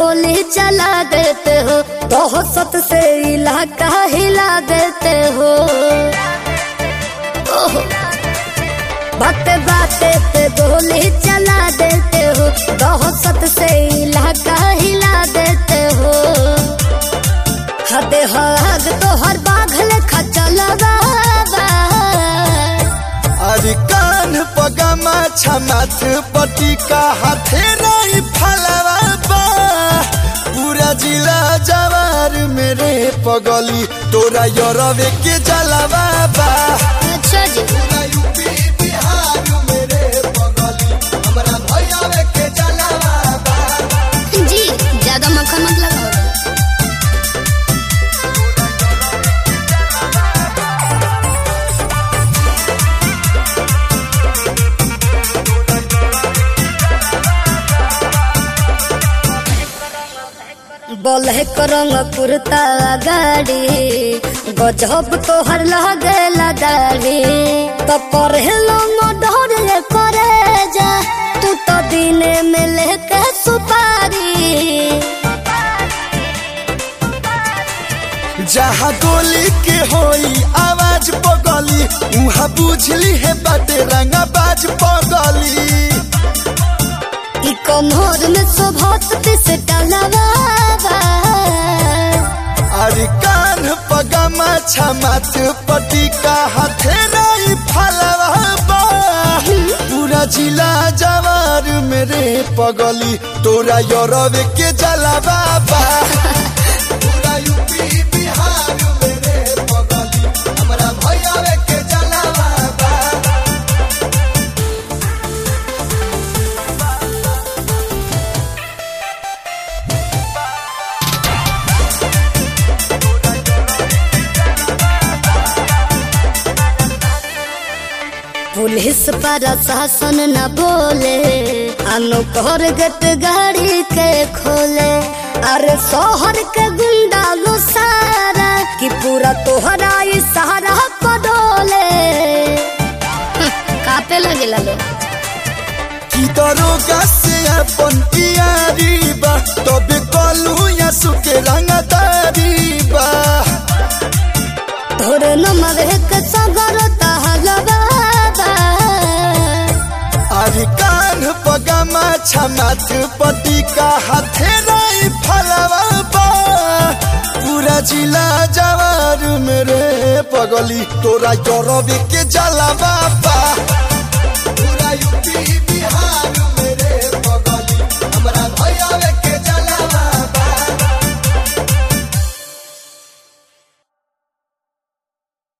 गोली चला देते हो दहशत से इलाका हिला देते हो ओहो बाते बाते पे गोली चला देते हो दहशत से इलाका हिला देते हो हदे हद तो हर बाघल खचलवा अरे कान पगमा छमाथ पटी का हाथे नहीं फलवा बा पूरा जिला जवार मेरे पगली तोरा यरवे के जलवा बा अच्छा जी पूरा यूपी बिहार मेरे पगली हमरा भैयावे के जलवा बा जी ज्यादा मक्खन मत लगाओ बोले करंग कुर्ता गाड़ी गजब तोहर लगेला दाढ़ी तो करे लोग डर करे जा तू तो दिने में लेके सुपारी जहाँ गोली के होई आवाज पगली उहाँ बुझली है बाटे रंगा बाज पगली ई कमर में शोभत से टलवावा अरे कान पगमा छमाथ पटी का हाथे नहीं फलवा बा पूरा जिला जवार मेरे पगली तोरा यरवे के जलवा बा पूरा यूपी बिहार मेरे पगली हमरा भैयावे के जलवा बा पुलिस पर शासन न बोले अनुकर गट गाड़ी के खोले अरे शोहर के गुंडा लो सारा कि पूरा तोहरा ई सहारा पडोले कापे लगे लो की दरोगा से अपन यारी बा तबे कलू या सुके रंगदारी बा तोरे नमर के सगर तहलवा अरे कान पगमा छमाथ पति का हाथे नहीं फलवा बा पूरा जिला जवार मेरे पगली तोरा यरवे के जलवा बा पूरा यूपी